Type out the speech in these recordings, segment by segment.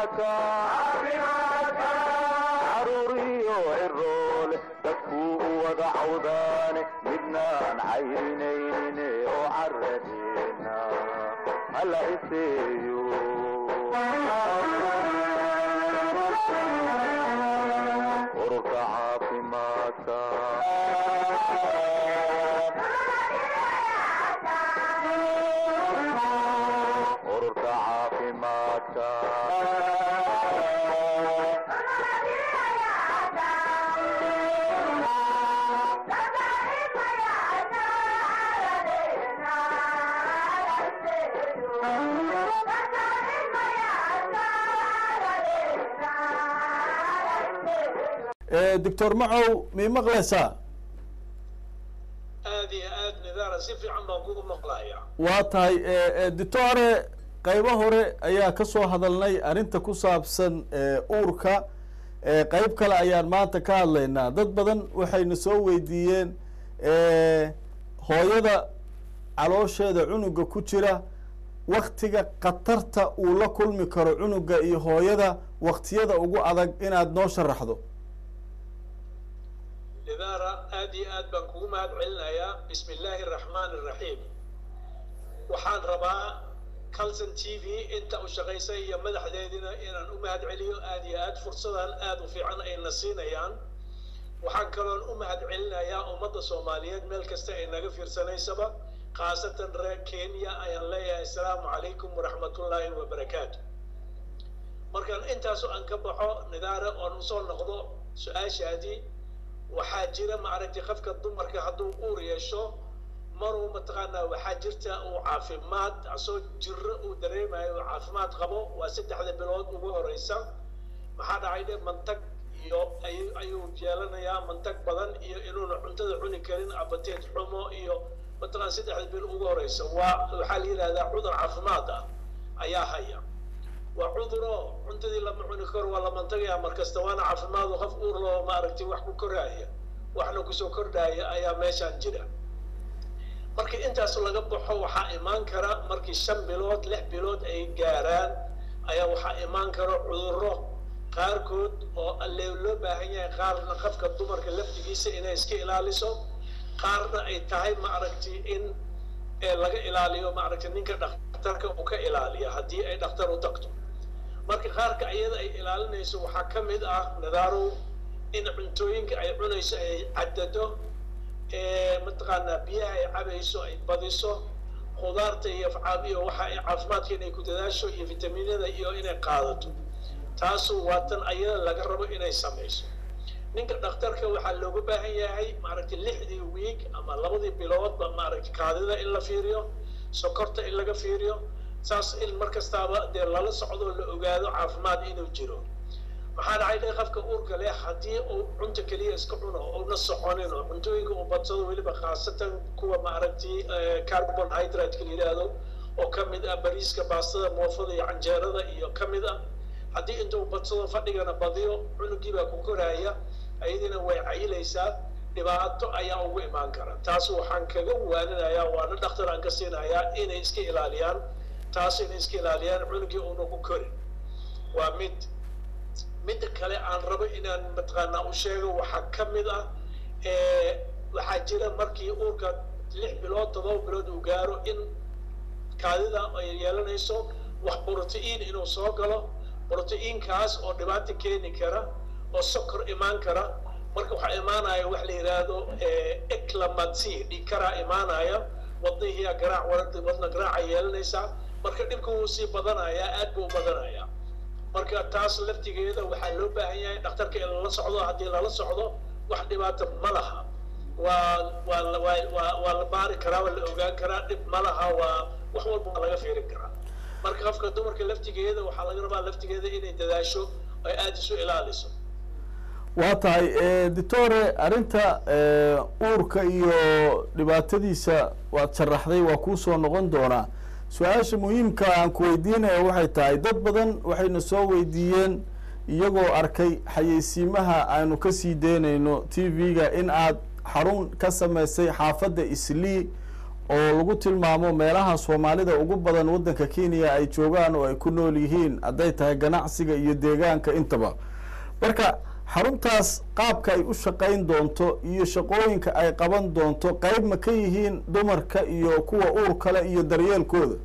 caruuriyo ciroole dadkuu u wada cawdaane midnaan cayrinayne oo caradeena hala iseeyo ururka caafimaadka ururka caafimaadka doctor macow mii maqlaysaa aad iyo aad nidaara si fiican baan kugu maqlayaa waa tahay doctore qaybo hore ayaa ka soo hadalnay arrinta ku saabsan uurka qeyb kale ayaan maanta ka hadlaynaa dad badan waxayna soo weydiiyeen hooyada caloosheeda cunuga ku jira waktiga khatarta uu la kulmi karo cunuga iyo hooyada waktiyada ugu adag inaad noo sharaxdo nidaara aad iyo aad baan kugu mahad celinayaa bismi illaahi araxmaani araxiim waxaan rabaa calson t v inta u shaqaysay iyo madaxdeedina inaan u mahad celiyo aad iyo aad fursadan aad u fiican ayna siinayaan waxaan kaloon u mahad celinayaa ummadda soomaaliyeed meel kasta ay naga fiirsanaysaba khaasatan reer kenya ayaan leeyahay assalaamu calaykum waraxmatullaahi wabarakaatu markaan intaasu aan ka baxo nidaare oon usoo noqdo su-aashaadii waxaa jira maaragtay qofka dumarka hadduu uur yeesho maruu mataqaanaa waxaa jirta uu caafimaad asoo jiro uu dareemayo uu caafimaad qabo waa saddexda bilood ugu horeysa maxaa dhacay dhe mantag iyo ayuu yeelanayaa mantag badan iyo inuuna cuntada cuni karin abateed xumo iyo mataqaan saddexda bil ugu horeysa waa waxaa la yidhahdaa cudur caafimaad ah ayaa haya waa cuduro cuntadii lama cuni karo waa la mantagaya markasta waana caafimaadu qof uur loo maaragtay wax ku koraaya waxna kusoo kordhaya ayaa meeshaan jira marka intaas laga baxo waxaa imaan kara markii shan bilood lix bilood ay gaaraan ayaa waxaa imaan kara cuduro qaarkood oo alle loo baahan yahay qaarna qofka dumarka laftigiisa inay iska ilaaliso qaarna ay tahay maaragtay in laga ilaaliyo maaragtay ninka dhakhtarka uu ka ilaaliya haddii ay dhakhtar u tagto marka qaarka iyada ay ilaalinayso waxaa ka mid ah nadaarow in cuntooyinka ay cunayso ay caddado mataqaanaa biyaha ay cabayso ay badiso khudaarta iyo iyo waxa ay caafimaadka inay ku dadaasho iyo fitaminada iyo inay qaadato taasu waa tan ayada laga rabo inay samayso ninka dhakhtarka waxaa looga baahan yahay maaragtay lixdii wiig ama labadii biloodba maaragtay kaadida in la fiiriyo sokorta in laga fiiriyo saas in mar kastaaba dee lala socdo la ogaado caafimaad inuu jiro maxaa dhacay dhe qofka uurka leh haddii uu cunta keliya iska cuno una soconin oo cuntooyinka uu badsado weliba khaasatan kuwa maaragtay carbon hydrate-ka la yidhaahdo oo ka mid ah bariiska baastada moofada iyo canjeerada iyo ka mid ah haddii intuu badsado fadhigana badiyo cunugii baa ku koraya ayadiina way cayilaysaa dhibaato ayaa ugu imaan kara taas waxaan kaga waaninayaa waana dhakhtar aan ka siinayaa inay iska ilaaliyaan taas inay iska ilaaliyaan cunugii uuna ku korin waa mid midda kale aan rabo inaan mataqaanaa u sheego waxaa ka mid ah waxaa jira markii uurka lix bilood todoba bilood uu gaaro in kaadida ay yeelanayso wax brotein inuu soo galo brotein-kaas oo dhibaato keeni kara oo sokor imaan kara marka waxaa imaanaya wax la yidhaahdo eclamancy dhiig karaa imaanaya wadnihiya garaac warada wadna garaaca yeelanaysaa marka dhibka wuu sii badanayaa aad buu u badanayaa marka taas laftigeeda waxaa loo baahan yahay dhakhtarka in lala socdo haddii lala socdo wax dhibaato ma laha waa waa waa waa waa la baari karaa waa la ogaan karaa dhib ma laha waa wax walba waa laga fiirin karaa marka qofka dumarka laftigeeda waxaa laga rabaa laftigeeda inay dadaasho ay aada isu ilaaliso waa tahay doctore arrinta uurka iyo dhibaatadiisa waad sharaxday waa kuusoo noqon doonaa su-aasha muhiimka aan ku weydiinaya waxay tahay dad badan waxayna soo weydiiyeen iyagoo arkay xayeysiimaha aanu ka sii deynayno t v-ga in aad xarun ka samaysay xaafadda islii oo lagu tilmaamo meelaha soomaalida ugu badan waddanka kenya ay joogaan oo ay ku nool yihiin hadday tahay ganacsiga iyo deegaanka intaba marka xaruntaas qaabka ay u shaqayn doonto iyo shaqooyinka ay qaban doonto qayb ma ka yihiin dumarka iyo kuwa uur kale iyo daryeelkooda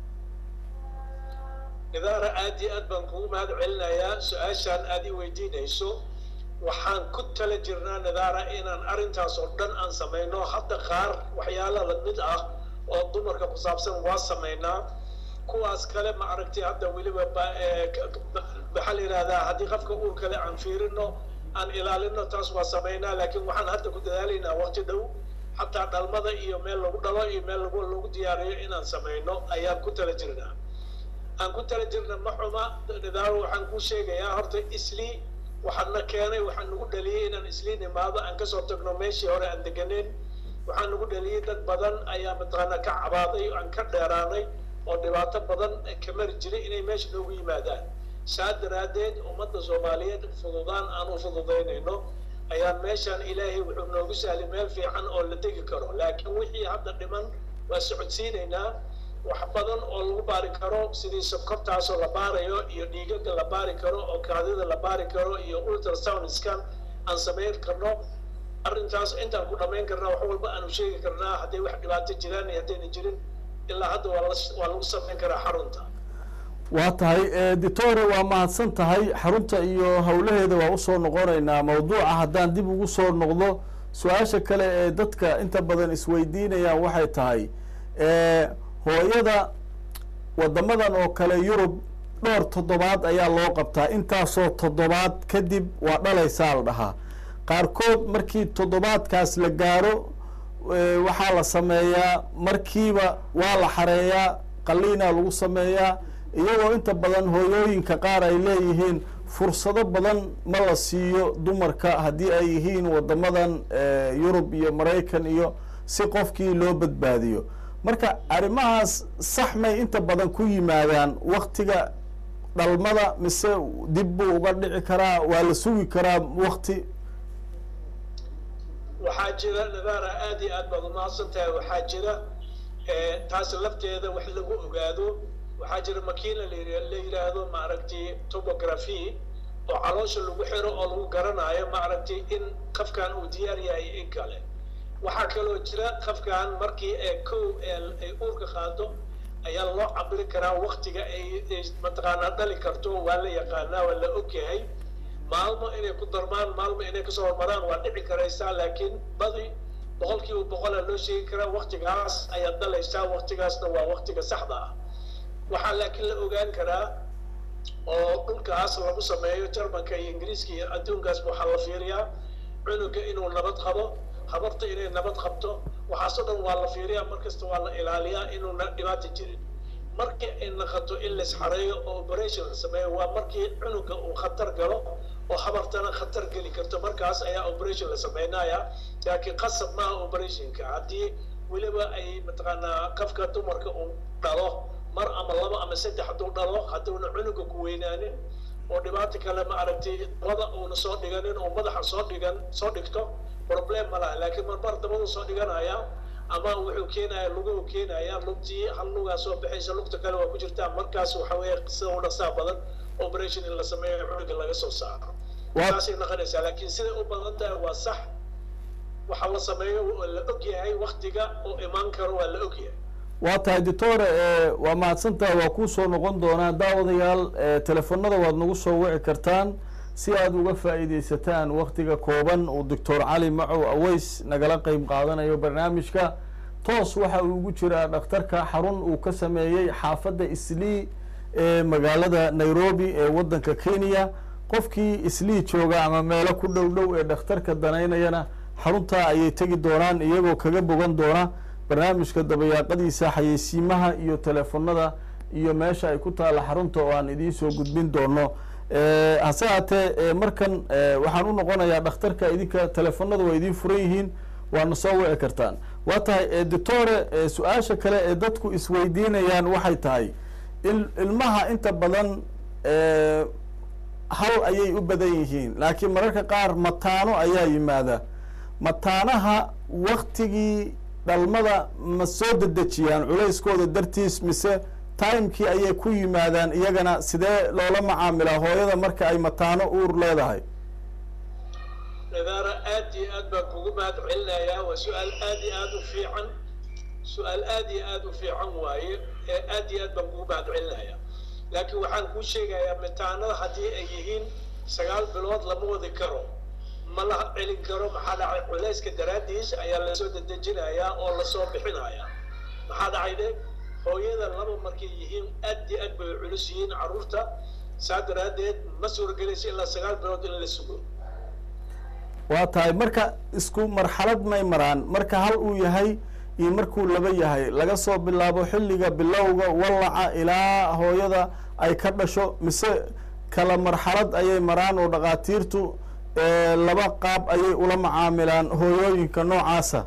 idaara aad iyo aad baan kugu mahad celinayaa su-aashaan aad i weydiinayso waxaan ku tala jirnaa nidaara inaan arrintaas oo dhan aan samayno hadda qaar waxyaala lamid ah oo dumarka ku saabsan waa samaynaa kuwaas kale ma aragtay hadda weliba maxaa la yidhahdaa haddii qofka uur kale aan fiirino aan ilaalino taas waa samaynaa laakiin waxaan hadda ku dadaalaynaa waqti dhow xataa dhalmada iyo meel lagu dhalo iyo meel lagu lagu diyaariyo inaan samayno ayaan ku tala jirnaa aan ku tala jirna ma xuma nidaaro waxaan kuu sheegayaa horta isli waxaana keenay waxaan nagu dhaliyey inaan isliin imaado aan kasoo tagno meeshii hore aan deganeyn waxaan nagu dhaliyey dad badan ayaa mataqaanaa ka cabaaday aan ka dheeraanay oo dhibaato badan ka mari jiray inay meesha noogu yimaadaan saa daraaddeed ummadda soomaaliyeed fududaan aan u fududaynayno ayaa meeshaan ilaahay wuxuu noogu sahlay meel fiican oo la degi karo laakiin wixii hadda dhiman waa socodsiinaynaa wax badan oo lagu baari karo sidii sokortaasoo la baarayo iyo dhiigaga la baari karo oo kaadida la baari karo iyo ultrasound scan aan samayn karno arrintaas intaan ku dhammayn karnaa wax walba aanu sheegi karnaa hadday wax dhibaato jiraan iyo haddayna jirin ilaa hadda waa la waa lagu samayn karaa xarunta waa tahay ditore waa mahadsan tahay xarunta iyo howlaheeda waa usoo noqonaynaa mawduuca haddaan dib ugu soo noqdo su-aasha kale ee dadka inta badan isweydiinayaan waxay tahay hooyada wadamadan oo kale yurub dhowr toddobaad ayaa loo qabtaa intaasoo toddobaad kadib waa dhalaysaa la dhahaa qaarkood markii toddobaadkaas la gaaro waxaa la sameeyaa markiiba waa la xareeyaa qaliinaa lagu sameeyaa iyagoo inta badan hooyooyinka qaar ay leeyihiin fursado badan ma la siiyo dumarka haddii ay yihiin wadamadan yurub iyo maraykan iyo si qofkii loo badbaadiyo marka arrimahaas sax may inta badan ku yimaadaan waktiga dhalmada mise dib buu uga dhici karaa waa la sugi karaa wakti waxaa jira nadaara aad iyo aad baad umahadsan tahay waxaa jira taas lafteeda wax lagu ogaado waxaa jira makiina la yidhaahdo maaragtay topography oo caloosha lagu xiro oo lagu garanayo maaragtay in qafkan uu diyaar yahay in kale waxaa kaloo jira qafkan markii ee kow ay uurka qaado ayaa loo cabiri karaa waktiga ay mataqaanaa dhali karto waa la yaqaanaa waa la ogyahay maalmo inay ku darmaan maalmo inay kasoo hormaraan waa dhici karaysaa laakiin badi boqol kiiba boqola loo sheegi karaa waktigaas ayaad dhalaysaa waktigaasna waa waktiga saxda ah waxaa laakiin la ogaan karaa oo dhulkaas lagu sameeyo jarmanka iyo ingiriiska iyo adduunkaas waxaa la fiiriyaa cunuga inuu nabad qabo habarta inay nabad qabto waxaasoo dhan waa la fiiriyaa markasta waa la ilaaliyaa inuuna dhibaata jirin markii ay naqato in lays xareeyo oo operation la sameeyo waa markii cunuga uu khatar galo oo habartana khatar geli karto markaas ayaa operation la sameynaya laakiin qasab maaha operationka haddii weliba ay mataqaanaa qafka dumarka uu dhalo mar ama laba ama saddex hadduu dhalo hadduuna cunuga ku weynaanin oo dhibaato kale ma aragtay dabada uuna soo dhiganin oo madaxa soo dhigan soo dhigto problem ma laha laakiin marmar dabadu soo dhiganaya ama wuxuu keenaya luguhu keenaya lugtii hal lugaa soo baxaysa lugta kale waa ku jirtaa markaas waxa weeye sida u dhaqsaa badan operation in la sameeyo cunuga laga soo saaro saasay noqonaysaa laakiin siday u badan tahay waa sax waxa la sameeyo la og yahay waktiga oo imaan karo waa la og yahay waa tahay doctore waa mahadsantahay waa kuu soo noqon doonaa daawadayaal telefonada waad nagu soo wici kartaan si aad uga faa'iidaysataan waktiga kooban uu doctor cali macow aweys nagala qeyb qaadanayo barnaamijka toos waxa uu ugu jiraa dhakhtarka xarun uu ka sameeyey xaafadda islii ee magaalada nairobi ee waddanka kenya qofkii islii jooga ama meelo ku dhow dhow ee dhakhtarka danaynayana xaruntaa ayay tegi doonaan iyagoo kaga bogan doona barnaamijka dabayaaqadiisa xayeysiimaha iyo telefonada iyo meesha ay ku taalla xarunta oo aan idiin soo gudbin doono hase haatee markan waxaan u noqonayaa dhakhtarka idinka telefonada waa idiin furan yihiin waana soo wici kartaan waa tahay doctore su-aasha kale ee dadku isweydiinayaan waxay tahay ilmaha inta badan hal ayay u badan yihiin laakiin mararka qaar mataano ayaa yimaada mataanaha waktigii dhalmada ma soo dedejiyaan culayskooda dartiis mise timekii ayay ku yimaadaan iyagana sidee loola macaamilaa hooyada marka ay mataano uur leedahay nadaara aad iyo aad baan kugu mahad celinayaa waa su-aal aad iyo aad u fiican su-aal aad iyo aad u fiican waaye ee aad iyo aad baan kugu mahad celinayaa laakiin waxaan kuu sheegayaa mitaanada haddii ay yihiin sagaal bilood lama wadi karo ma la celin karo maxaa dhacay culayska daraaddiis ayaa lasoo dedejinayaa oo lasoo bixinayaa maxaa dhacay de hooyada laba markay yihiin aad iyo aad bay culus yihiin carruurta saa daraaddeed ma suuragelaysa ilaa sagaal bilood in la sugo waa tahay marka isku marxalad may maraan marka hal uu yahay iyo markuu laba yahay laga soo bilaabo xilliga bilowga wallaca ilaa hooyada ay ka dhasho mise kala marxalad ayay maraan oo dhakhaatiirtu laba qaab ayay ula macaamilaan hooyooyinka noocaasa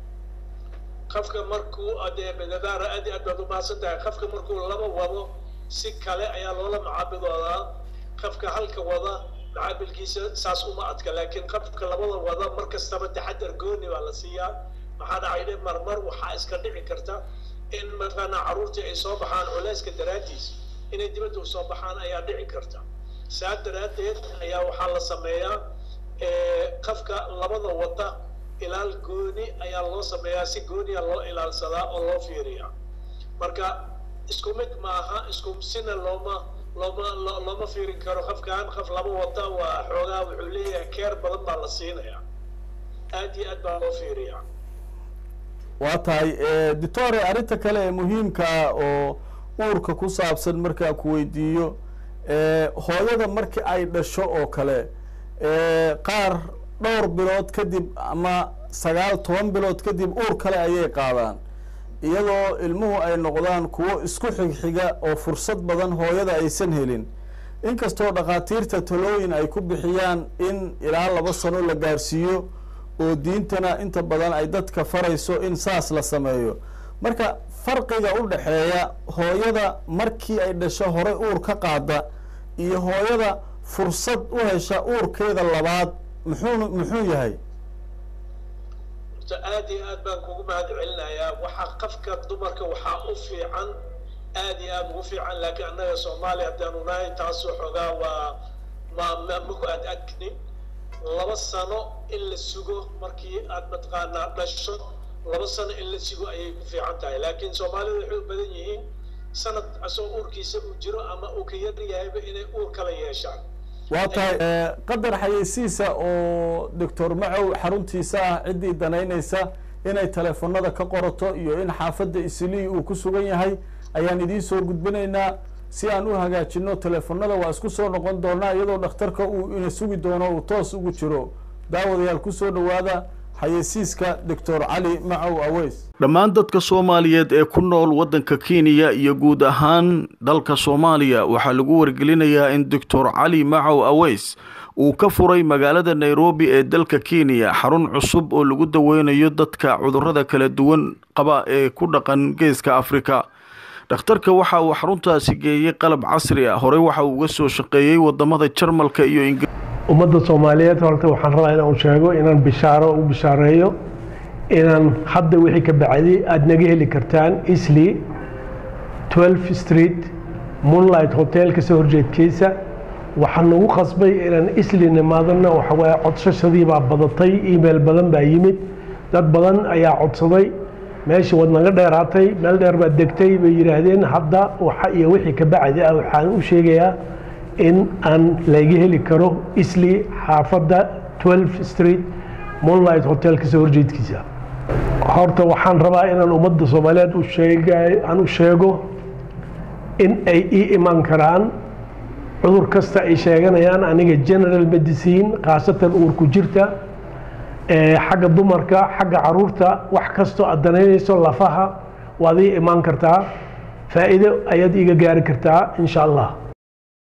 qofka markuu dee nadaara aad iyo aad baad umahadsan tahay qofka markuu laba wado si kale ayaa loola macaamiloodaa qofka halka wada macaamilkiisa saas uma adka laakiin qofka labada wada mar kastaba taxadar gooni baa la siiyaa maxaa dhacay de marmar waxaa iska dhici karta in mataqaanaa carruurtii ay soo baxaan culayska daraaddiis inay dibadda u soo baxaan ayaa dhici karta saa daraaddeed ayaa waxaa la sameeyaa qofka labada wada ilaal gooni ayaa loo sameeyaa si gooniya loo ilaalsadaa oo loo fiiriyaa marka isku mid maaha isku sina looma looma looma fiirin karo qofkan qof laba wada waa xoogaa wuxuu leeyahay keer badan baa la siinayaa aad iyo aad baa loo fiiriyaa waa tahay doctore arrinta kale ee muhiimkaa oo uurka ku saabsan markaan ku weydiiyo hooyada markii ay dhasho oo kale qaar dhowr bilood kadib ama sagaal toban bilood kadib uur kale ayay qaadaan iyadoo ilmuhu ay noqdaan kuwo isku xigxiga oo fursad badan hooyada aysan helin inkastoo dhakhaatiirta talooyin ay ku bixiyaan in ilaa laba sano la gaarsiiyo oo diintana inta badan ay dadka farayso in saas la sameeyo marka farqiga u dhexeeya hooyada markii ay dhasho horey uur ka qaada iyo hooyada fursad u hesha uurkeeda labaad muxuu muxuu yahay horta aad iyo aad baan kugu mahad celinayaa waxaa qofka dumarka waxaa u fiican aad iyo aad ugu fiican laakiin annaga soomaaliya haddaanu nahay taasoo xoogaa waa ma ma maku aad adknin laba sano in la sugo markii aad mataqaanaa dhasho laba sano in la sugo ayay ku fiican tahay laakiin soomaalida waxay u badan yihiin sanad asoo uurkiisa uu jiro ama uu ka yar yahayba inay uur kala yeeshaan waa tahay qadar xayeysiisa oo doctor macow xaruntiisa ah ciddii danaynaysa inay teleefonada ka qorato iyo in xaafadda islii uu ku sugan yahay ayaan idiin soo gudbinaynaa si aan u hagaajino teleefonada waa isku soo noqon doonaa iyadoo dhakhtarka uu ina sugi doono uu toos ugu jiro daawadayaal kusoo dhowaada xayeysiiska doctor cali macow aweys dhammaan dadka soomaaliyeed ee ku nool waddanka kenya iyo guud ahaan dalka soomaaliya waxaa lagu wargelinayaa in doctor cali macow aweys uu ka furay magaalada nairobi ee dalka kenya xarun cusub oo lagu daweynayo dadka cudurrada kala duwan qaba ee ku dhaqan geeska afrika dhakhtarka waxa uu xaruntaasi geeyey qalab casri ah horey waxa uu uga soo shaqeeyey wadamada jarmalka iyo ingir ummadda soomaaliyeed horta waxaan rabaa inaan sheego inaan bishaaro u bishaareeyo inaan hadda wixii ka bacdi aada naga heli kartaan isli 12 street moonlight hotel kasoo horjeedkiisa waxaa nagu qasbay inaan isli nimaadana waxawaaye codsashadii baa badatay email badan baa yimid dad badan ayaa codsaday meeshii wad naga dheeraatay meel dheer baad degtay bay yidhaahdeen hadda waxa iyo wixii ka bacdi ah waxaan u sheegayaa in aan laga heli karo isli xaafadda 12 street moonlight hotel kasoo horjeedkiisa horta waxaan rabaa inaan ummadda soomaaliyeed u sheega aan u sheego in ay ii iman karaan cudur kasta ay sheeganayaan aniga general medicine khaasatan uurku jirta xagga dumarka xagga caruurta wax kastoo aad danaynayso lafaha waad ii imaan kartaa faa'iido ayaad iiga gaari kartaa insha allah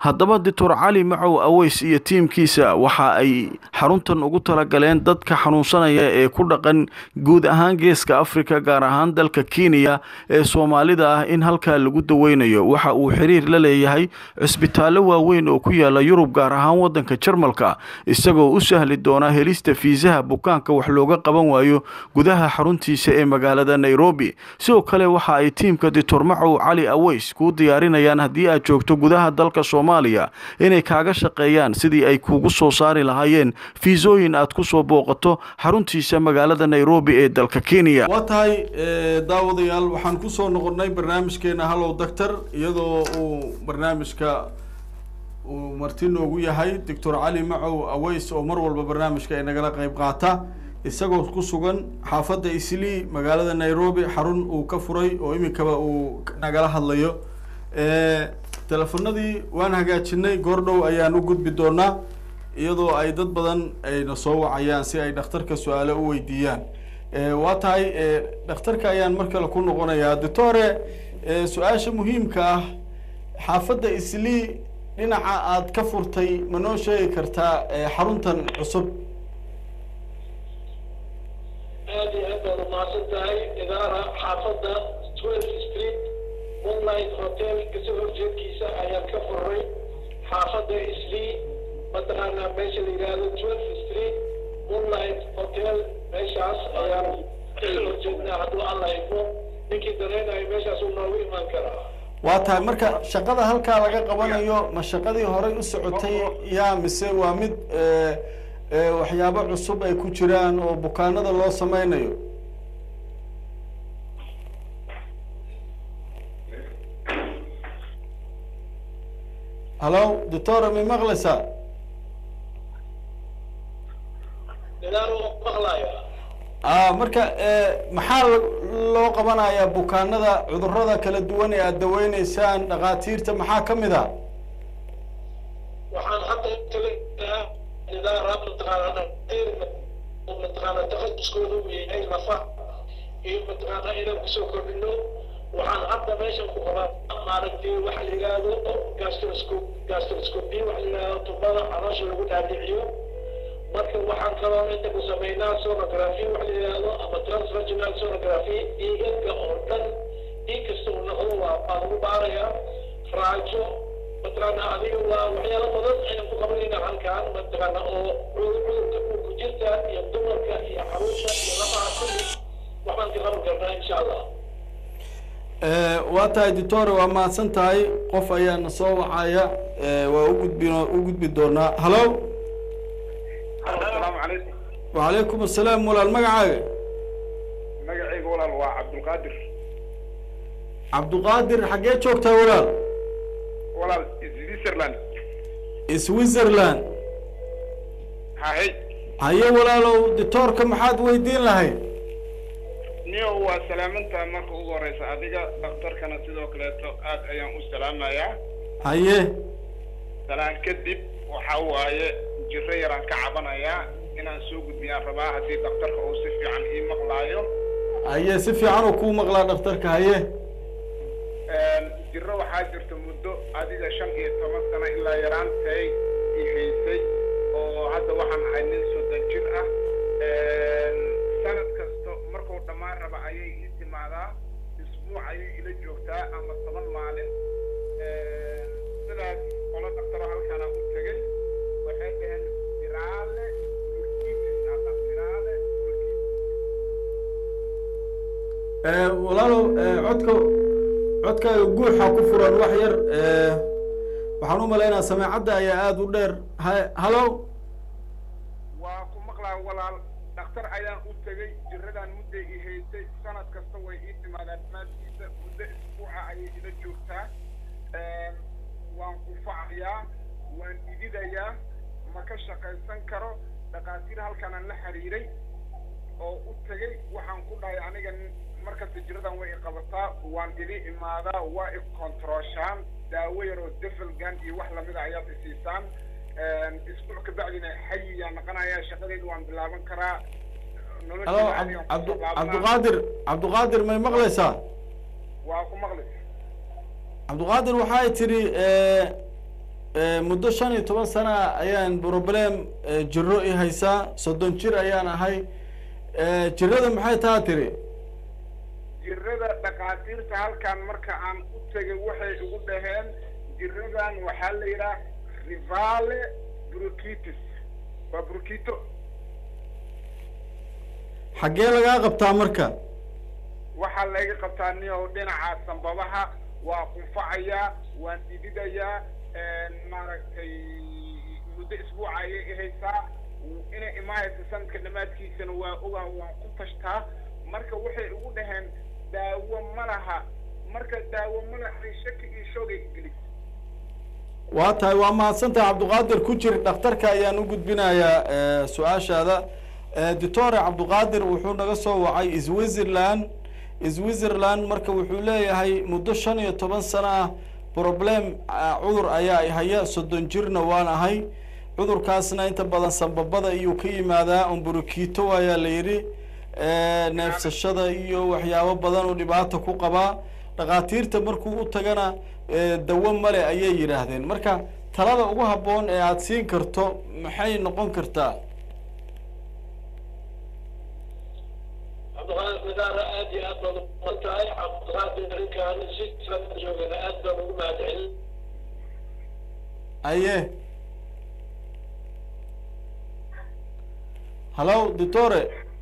haddaba doctor cali macow aweys iyo tiimkiisa waxa ay xaruntan ugu talagaleen dadka xanuunsanaya ee ku dhaqan guud ahaan geeska africa gaar ahaan dalka kenya ee soomaalida ah in halkaa lagu daweynayo waxa uu xiriir la leeyahay cisbitaallo waaweyn oo ku yaala yurub gaar ahaan wadanka jarmalka isagoo u sahli doona helista fiisaha bukaanka wax looga qaban waayo gudaha xaruntiisa ee magaalada nairobi sidoo kale waxa ay tiimka doctor macow cali aweys kuu diyaarinayaan haddii aad joogto gudaha dalka soomaaliya inay kaaga shaqeeyaan sidii ay kuugu soo saari lahaayeen fiisooyin aad ku soo booqato xaruntiisa magaalada nairobi ee dalka kenya waa tahay daawadayaal waxaan kusoo noqonnay barnaamijkeena hallow doctor iyadoo uu barnaamijka uu marti noogu yahay doctor cali macow aweys oo mar walba barnaamijka ay nagala qeyb qaata isagoo ku sugan xaafadda islii magaalada nairobi xarun uu ka furay oo iminkaba uu nagala hadlayo telefonadii waan hagaajinay goordhow ayaan u gudbi doonaa iyadoo ay dad badan ayna soo wacayaan si ay dhakhtarka su-aalo u weydiiyaan waa tahay dhakhtarka ayaan mar kale ku noqonayaa doctore su-aasha muhiimka ah xaafadda islii dhinaca aad ka furtay ma noo sheegi kartaa xaruntan cusub aad iyo aad baad umahadsan tahay idaara xaafadda twelve street moonlight hotel kasoo horjeedkiisa ayaan ka furray xaafadda islii mataqaanaa meesha la yidhaahdo twelve street moonlight hotel meeshaas ayaan kasoo horjeednaa hadduu alla idmo ninkii dareenayo meeshaas uu noogu imaan karaa waa tahay marka shaqada halkaa laga qabanayo ma shaqadii horay u socotay yaa mise waa mid waxyaabo cusub ay ku jiraan oo bukaanada loo sameynayo hallo doctora may maqlaysaa idaar oo maqlaya a marka maxaa loo qabanayaa bukaanada cudurada kala duwan ee aada daweyneysaan dhakhaatiirta maxaa ka mid a waxaan hadda talaaa idaara mataqaana mataqaana takhaduskooda uu yahay lafa iyo mataqaana inaan kusoo kordhino waxaan hadda meeshan ku qabaa maaragtay waxa la yidhaahdo gastroscope gastroscopy waxa la yidhahdo tubada caloosha lagu dhaadhiciyo marka waxaan kaloo inta ku sameynaa sonography waxa la yidhaahdo ama transvaginal sonography dhiigadka oo dhan dhiig kasta uu noqdo waa baa lagu baarayaa raajo mataqaana adiga waa waxyaalo badan ayaan ku qabanayna halkaan mataqaana oo cudurka uu ku jirta iyo dumarka iyo xaruusha iyo lafaha kulli waxbaan ka qaban karnaa insha allah waa tahay doctore waa mahadsan tahay qof ayaana soo wacaya waa ugudbin u gudbi doonaa hallo asalaamu calaykum wacalaykum asalaam walaal magacaaga magacayga walaal waa cabdulqaadir cabduqaadir xaggee joogtaa walaal walaal switzerland switzerland hahay haye walaalow doctoorka maxaad weydiin lahayd niyo waa salaamantaa marka ugu horeysa adiga dhakhtarkana sidoo kaleeto aad ayaan u salaamayaa haye salaan kadib waxa waaye jiro yaraan ka cabanayaa inaan soo gudbiyaan rabaa haddii dhakhtarka uu si fiican ii maqlaayo haye si fiican oo kuu maqlaa dhakhtarka haye jiro waxaa jirta muddo adiga shan iyo toban sano ilaa yaraantay i haysay oo hadda waxaan ahay nin soddon jir ah sanad kasto markuu dhammaan raba ayay ii timaadaa isbuuc ayay ila joogtaa ama toban maalin sidaas qolo dhaktaro halkaana u tegey waxay dhaheen siraale urkiitis ama siraale urkiitis walaalow codka codkaaga guuxa ku furan wax yar waxaan u malaynaa sameecadda ayaa aada u dheer ha hallo waa ku maqlaa walaal dhakhtar ayaan u tegey jiradan mudday i haysay sanad kasta way ii timaadaa maadkiisa muddo isbuuca ayay ila joogtaa waan kufacayaa waan ididayaa ma ka shaqaysan karo dhakhaatiir halkanaan la xiriiray oo u tegey waxaan ku dhahay aniga markasta jiradan way i qabataa waan idi imaadaa waa i kontrooshaan daawo yaroo defelgan iyo wax lamida ayaad i siisaan isbuuc kabacdina xayiyaa naqanayaa shaqadeedu waan bilaaban karaa hallo cabdu cabduqaadir cabduqaadir may maqlaysaa waa ku maqli cabduqaadir waxay tidhi muddo shan iyo toban sana ayaan problem jiro i haysaa soddon jir ayaan ahay jirada maxay taa tiri jirada dhakhaatiirta halkan marka aan u tegay waxay igu dhaheen jiradan waxaa la yidhaha rivale brucitis waa brucito xaggee lagaa qabtaa marka waxaa layga qabtaa niyow dhinaca sambabaha waa qunfacayaa waan dhididayaa maaragtay muddo isbuuca ayay ihaysaa inay imaahaysa sanadka dhammaadkiisana waa ogaa waan ku tashtaa marka waxay igu dhaheen daawo ma laha marka daawo ma laha shaki iyo shoogay gelis waa tahay waa mahadsantahay cabdiqaadir ku jir dhakhtarka ayaan u gudbinayaa su-aashaada doctore cabdiqaadir wuxuu naga soo wacay switzerland switzerland marka wuxuu leeyahay muddo shan iyo toban sano ah problem cudur ayaa haya soddon jirna waan ahay cudurkaasna inta badan sambabada iyuu ka yimaadaa umburikito ayaa la yidhi neefsashada iyo waxyaabo badan oo dhibaata ku qabaa dhakhaatiirta markuu u tagana dawo male ayay yidhaahdeen marka talada ugu habboon ee aada siin karto maxay noqon kartaa cabdiqaadir midaara aad iyo aad baad uman tahay cabdiqaadir arrinkan si sala joogana aad baan ugu mahadcelin aye hallo doctore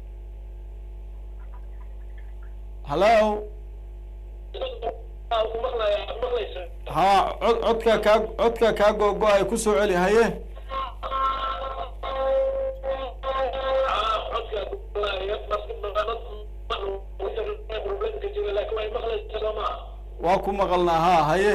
hallo maqlaya maqlaysa ha cod codka kaa codka kaa googo-ay kusoo celi haye codka problemka jira laakiin way maqlaysa sooma waa ku maqalnaa ha haye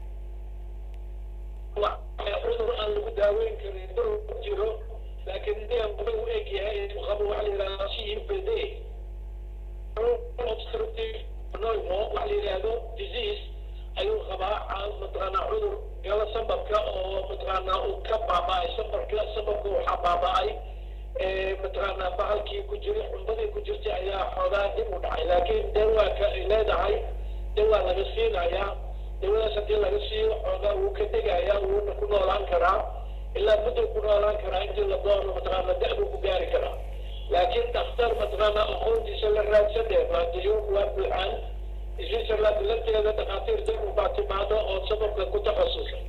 cudur aan lagu daaweyn karin dur jiro laakiin niyan wuxuu u eg yahay inuu qabo waxa la yidhahda cbd obstructive pneumo waxa la yidhahdo disease ayuu qabaa mataqaanaa cudur gala sambabka oo mataqaanaa uu ka baaba'ay sambabka sambabka waxaa baaba'ay mataqaanaa bahalkii ku jiray xumbadii ku jirtay ayaa xoogaa dib u dhacay laakiin dawaaka ay leedahay dawaa laga siinayaa dawadaas haddii laga siiyo xoogaa wuu ka degayaa wuuna ku noolaan karaa ilaa muddo ku noolaan karaa intii la doono mataqaana da-buu ku gaari karaa laakiin dhakhtar mataqaana aqoontiisa la raadsanee maadiyo waa buuxaan switzerland lafteeda dhakhaatiir dib u baa timaado oo sababka ku takhasusay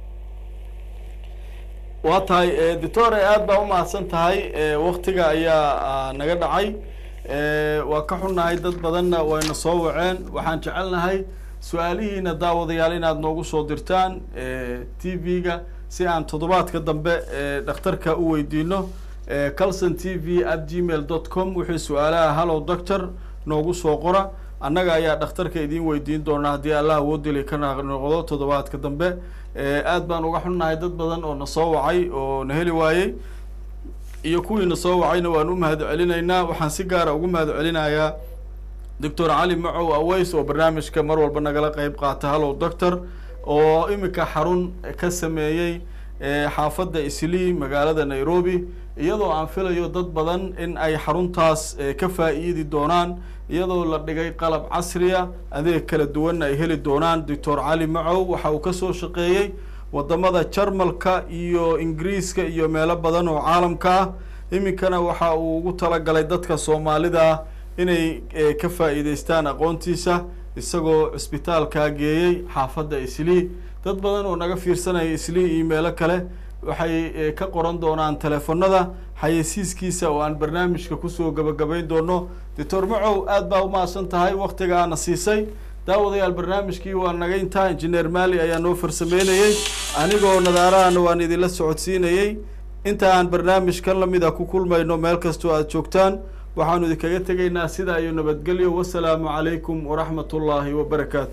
waa tahay doctore aad baa umahadsan tahay waktiga ayaa naga dhacay waa ka xunnahay dad badanna wayna soo waceen waxaan jecelnahay su-aalihiina daawadayaal inaad noogu soo dirtaan t v-ga si aan toddobaadka dambe dhakhtarka u weydiino calson t v at gmail dot com wuxuu su-aalaha hallow doctor noogu soo qora annaga ayaa dhakhtarka idiin weydiin doonaa haddii allah awoodili ka noqdo toddobaadka dambe aad baan uga xunnahay dad badan oo na soo wacay oo na heli waayey iyo kuwii na soo wacayna waan u mahad celinaynaa waxaan si gaara ugu mahad celinayaa doctor cali macow aweys oo barnaamijka mar walba nagala qeyb qaata hallow doctor oo iminka xarun ka sameeyey xaafadda islii magaalada nairobi iyadoo aan filayo dad badan in ay xaruntaas ka faa'iidi doonaan iyadoo la dhigay qalab casriya adeeg kala duwanna ay heli doonaan doctor cali macow waxa uu kasoo shaqeeyey wadamada jarmalka iyo ingiriiska iyo meelo badan oo caalamka ah iminkana waxa uu ugu talagalay dadka soomaalida inay ka faa'iideystaan aqoontiisa isagoo cisbitaalkaa geeyey xaafadda islii dad badan oo naga fiirsanaya islii iyo meelo kale waxay ka qoran doonaan teleefonada xayeysiiskiisa oo aan barnaamijka kusoo gabagabayn doono doctor macow aad baa umahadsan tahay waktiga aana siisay daawadayaal barnaamijkii waa naga intaa injineer maali ayaa noo farsameynayey anigoo nadaarahana waan idinla socodsiinayey inta aan barnaamijkan lamida ku kulmayno meel kastoo aad joogtaan waxaanu idinkaga tegaynaa sidaa iyo nabadgelyo wasalaamu calaykum waraxmat ullaahi wabarakaatu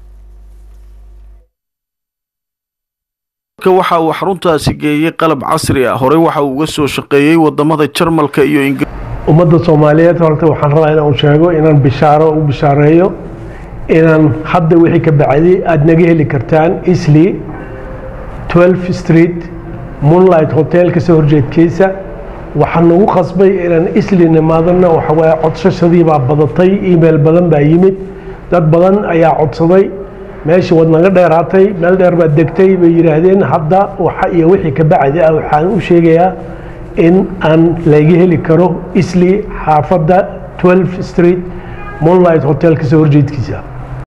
waxa uu xaruntaasi geeyey qalab casri ah horey waxa uu uga soo shaqeeyey wadamada jarmalka iyo ingiriiska ummadda soomaaliyeed horta waxaan rabaa inaan sheego inaan bishaaro u bishaareeyo inaan hadda wixii ka bacday aada naga heli kartaan isli 12 street moonlight hotel kasoo horjeedkiisa waxaan nagu qasbay inaan isli nimaadana waxa waaye codsashadii baa badatay email badan baa yimid dad badan ayaa codsaday meesha waad naga dheeraatay meel dheer baad degtay bay yidhaahdeen hadda waxa iyo wixii ka bacdi ah waxaan u sheegayaa in aan laga heli karo isli xaafadda 12 street moonlight hotel kasoo horjeedkiisa